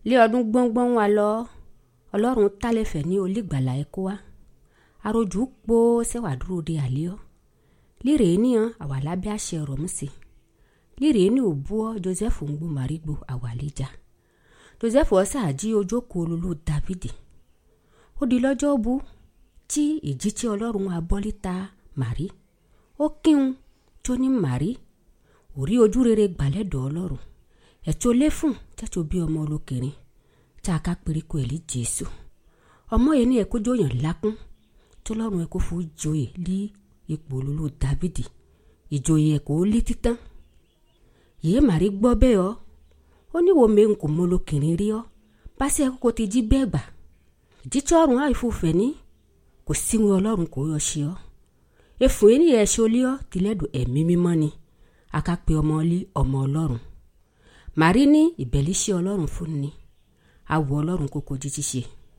lé ọdún gbọ́ngbọ́n wa lọ ọlọ́run tálẹ̀fẹ̀ ní olígbàlà ẹ̀kọ́ wa arojú kpó sẹ́wà dúró de àlẹ́ ọ́ líre níyàn àwa lábẹ́ àṣẹ rọ̀ mú sí líre ní òbúọ́ joseph ń gbó màrígbó àwa àlejà joseph ọ̀sà àjí ojókòó olólù dávidi ó di lọ́jọ́ bu tí ìjì tí ọlọ́run abọ́líta màrí ó kíhun tó ní màrí òrí ojú rere gbàlẹ́dọ̀ ọlọ́run ẹ̀tọ́ lẹ́fùn tẹ́tọ́ bí ọmọ olókèrè tá a ká períko ẹ̀ lé jésù ọmọ yẹn ní ẹ̀kọ́ jóyàn lákún tọ́lọ́run ẹ̀kọ́ fún joyè lé ipò olólù dávidi ìjòyè ẹ̀kọ́ lé títán yìí màrí gbọ́ bẹ́ẹ̀ ọ́ ó ní wo mẹ́rin kò mọ olókèrè rí ọ́ bá sí ẹ̀kọ́ ti jí bẹ́ẹ̀ gbà jíjọ́ ọ̀run àìfòfẹ́ ní kò síwọn ọlọ́run kò yọ ṣe ọ́ efun yìí ní ẹ̀ṣẹ̀ olé ọ́ tìlẹ́dùn ẹ̀mí mímọ́ ni akápẹ́ ọmọ lé ọmọ ọlọ́run màrí ní ìbẹ̀líṣẹ́ ọlọ́run fún ni awọ ọlọ́run kókó jíjí ṣe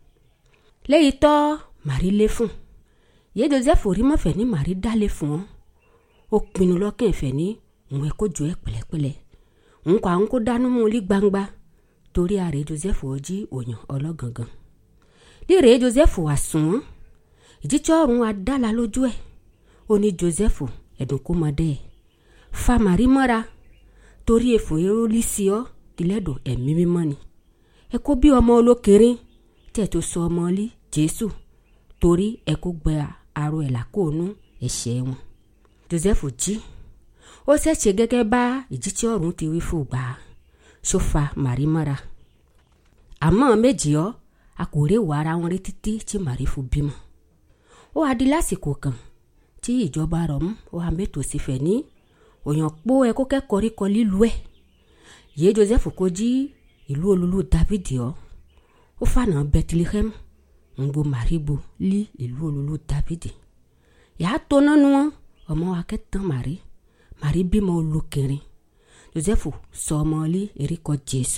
lẹ́yìn tọ́ màrí lé fún yé joseph orí mọ́fẹ́ ní màrí dálé fún ọ́ ó pinnu lọ́kàn ìfẹ́ ní òun ẹ̀ kó jọ ẹ́ pẹ̀lẹ́pẹ̀lẹ́ òun kọ́ àwọn kó dánú mú lé gbangba torí ààrẹ joseph ọjí òyàn ọlọ́gangan líre joseph wà sùn wọ́n ìjíjọ́ ọ̀run adála lójú ẹ̀ ó ní joseph ẹ̀dùn kó mọ dẹ́ ẹ̀ fa màrí mọ́ra torí èfò erólí sí ọ́ tìlẹ́dùn ẹ̀mí mímọ́ ni ẹ kó bí ọmọ olókèrè tẹ̀ tó sọ ọmọ lé jésù torí ẹ kó gbẹ aró ẹ̀ làkóònú ẹ̀ṣẹ̀ wọn joseph jí ó ṣẹ̀ṣẹ̀ gẹ́gẹ́ bá ìjíjọ́ ọ̀run ti wí fún gbà ṣó fa màrí mọ́ra àmọ́ méjì ọ́ a kò rí ìwà ara wọn rí títí tí màrí fún bímọ ó wá di lásìkò kan tí ìjọba rọ̀ mú ó wá mẹ́tò sí fẹ̀ ní òyàn pó ẹ kó kẹ́kọ̀ọ́ rí kọ lílu ẹ̀ yé joseph kó jí ìlú olúlu david ọ́ ó fànà bethlehem ń gbo màrígbó lí ìlú olúlu david yàá tó nánu wọn ọmọ akẹ́tàn màrí màrí bímọ olókèrè joseph sọ ọmọ lé erékọ jésù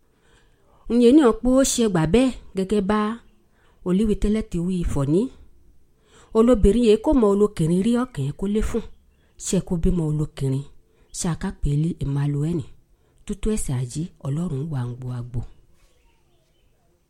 ǹyẹn ní ọ̀pọ̀ ó ṣe gbà bẹ́ẹ̀ gẹ́gẹ́ bá olíwi tẹ́lẹ̀ ti wí ìfọ̀ní olóbìnrin yìí kò mọ olókìnrin rí ọkàn kó lé fún ṣe kó bímọ olókìnrin ṣe àkápẹ́lẹ́ emmanuel tútú ẹ̀sẹ̀ àjí ọlọ́run wà ń gbọ́ àgbò.